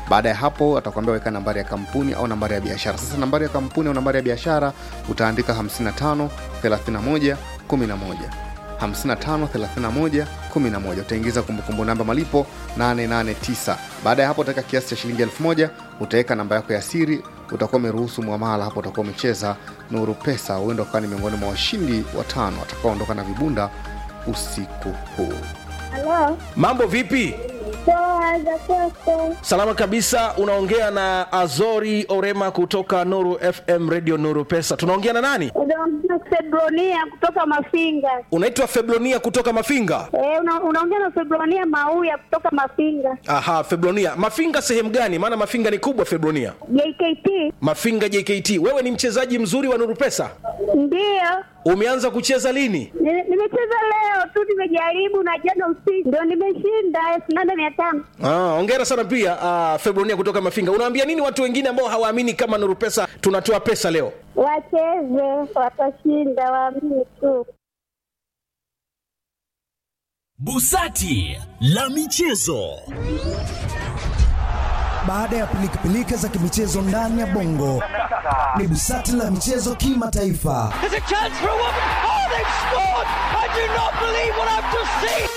baada ya hapo atakwambia weka nambari ya kampuni au nambari ya biashara sasa nambari ya kampuni au nambari ya biashara utaandika 55 31 11 553111 utaingiza kumbukumbu namba malipo 889 baada ya hapo utaweka kiasi cha shilingi 1000 utaweka namba yako ya siri utakuwa umeruhusu mwamala hapo utakuwa umecheza nuru pesa huenda ukawa ni miongoni mwa washindi watano watakaoondoka na vibunda usiku huu Halo, mambo vipi poa za kwako? salama kabisa unaongea na azori orema kutoka nuru fm radio nuru pesa tunaongea na nani Unaongea Febronia kutoka Mafinga. unaitwa feblonia kutoka mafinga Eh, una, unaongea na Febronia Mauya kutoka Mafinga. aha feblonia mafinga sehemu gani maana mafinga ni kubwa feblonia JKT mafinga jkt wewe ni mchezaji mzuri wa nuru pesa ndiyo. umeanza kucheza lini Ni- Nimecheza leo tu, nimejaribu na jana usiku ndio nimeshinda elfu nane mia tano. Ah, ongera sana pia uh, febronia kutoka mafinga unaambia nini watu wengine ambao hawaamini kama nuru pesa tunatoa pesa leo Wacheze, watashinda, waamini tu. Busati la michezo. Baada ya pilikapilika za kimichezo ndani ya bongo, ni busati la michezo kimataifa. There's a chance for a woman. Oh, they've scored! I do not believe what I've just seen.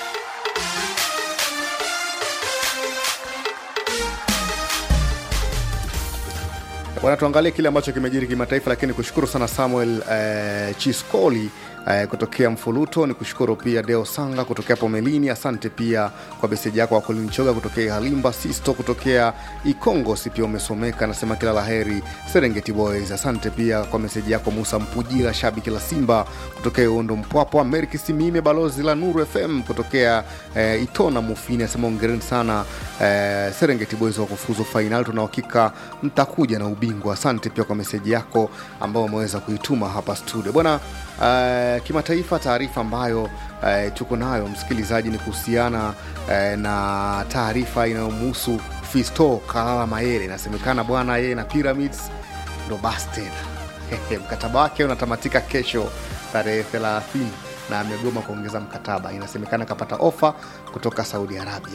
bwana tuangalie kile ambacho kimejiri kimataifa lakini kushukuru sana samuel eh, chiskoli eh, kutokea mfuluto ni kushukuru pia deo sanga kutokea pomelini asante pia kwa meseji yako wakulinchoga kutokea halimba sisto kutokea ikongo si pia umesomeka nasema kila laheri serengeti boys asante pia kwa meseji yako musa mpujira shabiki la simba kutokea uondo mpwapwa merki simime balozi la nuru fm kutokea eh, itona mufini asema ongereni sana eh, serengeti boys wa kufuzu fainali tuna uhakika mtakuja na ubingwa asante pia kwa meseji yako ambao umeweza kuituma hapa studio bwana uh, kimataifa taarifa ambayo uh, tuko nayo msikilizaji ni kuhusiana uh, na taarifa inayomhusu fisto kalala mayere inasemekana bwana yeye na pyramids ndo basi tena mkataba wake unatamatika kesho tarehe 30 na amegoma kuongeza mkataba inasemekana akapata ofa kutoka saudi arabia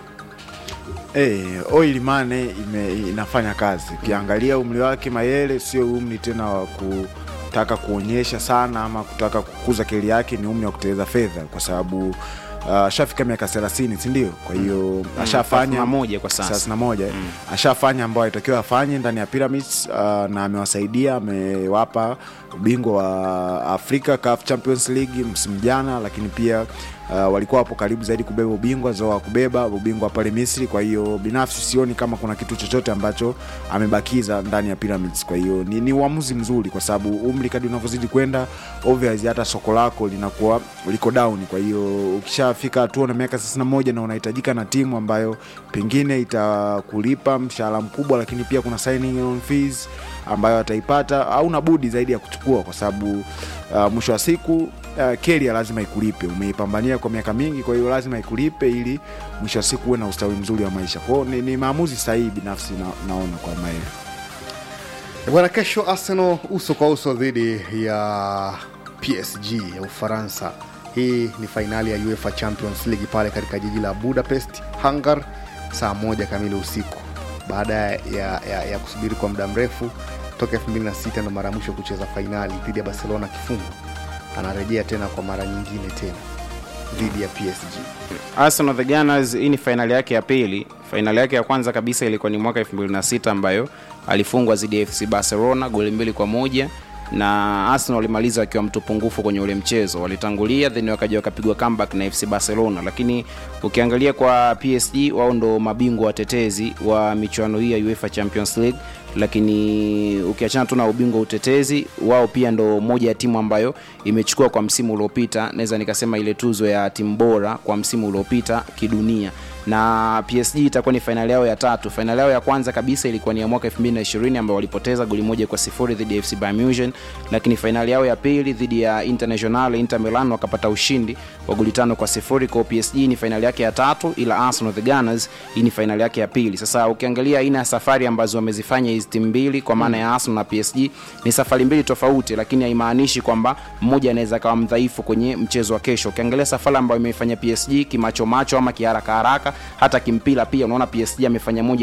Hey, oil money ime, inafanya kazi. Ukiangalia umri wake Mayele sio umri tena wa kutaka kuonyesha sana ama kutaka kukuza keli yake, ni umri wa kuteleza fedha kwa sababu uh, ashafika miaka 30 si ndio? Kwa hiyo ashafanya 31 kwa sasa. 31 mm. ashafanya ambayo alitakiwa afanye ndani ya Pyramids uh, na amewasaidia, amewapa ubingwa wa Afrika CAF Champions League msimu jana, lakini pia uh, walikuwa wapo karibu zaidi kubeba ubingwa zo wa kubeba ubingwa pale Misri. Kwa hiyo binafsi sioni kama kuna kitu chochote ambacho amebakiza ndani ya Pyramids. Kwa hiyo ni, ni uamuzi mzuri, kwa sababu umri kadri unavyozidi kwenda obviously hata soko lako linakuwa liko down. Kwa hiyo ukishafika hatua na miaka 31 na unahitajika na timu ambayo pengine itakulipa mshahara mkubwa, lakini pia kuna signing on fees ambayo ataipata, hauna budi zaidi ya kuchukua, kwa sababu uh, mwisho wa siku uh, keria lazima ikulipe. Umeipambania kwa miaka mingi, kwa hiyo lazima ikulipe ili mwisho wa siku uwe na ustawi mzuri wa maisha. Kwao ni, ni maamuzi sahihi binafsi na, naona kwa Maele. bwana kesho arsenal uso kwa uso dhidi ya psg ya ufaransa hii ni fainali ya uefa champions league pale katika jiji la budapest hungar saa moja kamili usiku baada ya, ya, ya kusubiri kwa muda mrefu toka 26 ndo mara ya mwisho kucheza fainali dhidi ya barcelona kifungo anarejea tena kwa mara nyingine tena dhidi ya psg Arsenal the Gunners, hii ni fainali yake ya pili. Fainali yake ya kwanza kabisa ilikuwa ni mwaka 2006 ambayo alifungwa dhidi ya FC Barcelona goli mbili kwa moja na Arsenal walimaliza wakiwa mtu pungufu kwenye ule mchezo. Walitangulia then wakaja wakapigwa comeback na FC Barcelona, lakini ukiangalia kwa PSG wao ndo mabingwa watetezi wa michuano hii ya UEFA Champions League, lakini ukiachana tu na ubingwa utetezi, wao pia ndo moja ya timu ambayo imechukua kwa msimu uliopita, naweza nikasema ile tuzo ya timu bora kwa msimu uliopita kidunia na PSG itakuwa ni fainali yao ya tatu. Fainali yao ya kwanza kabisa ilikuwa ni ya mwaka 2020 ambao walipoteza goli moja kwa sifuri dhidi ya FC Bayern Munich, lakini fainali yao ya pili dhidi ya International Inter Milan wakapata ushindi wa goli tano kwa sifuri. Kwa PSG ni fainali yake ya tatu, ila Arsenal the Gunners hii ni fainali yake ya pili. Sasa ukiangalia aina ya safari ambazo wamezifanya hizi timu mbili kwa maana ya Arsenal na PSG ni safari mbili tofauti, lakini haimaanishi kwamba mmoja anaweza kawa mdhaifu kwenye mchezo wa kesho. Ukiangalia safari ambayo imeifanya PSG kimacho macho ama kiharaka haraka, hata kimpira pia unaona PSG amefanya moja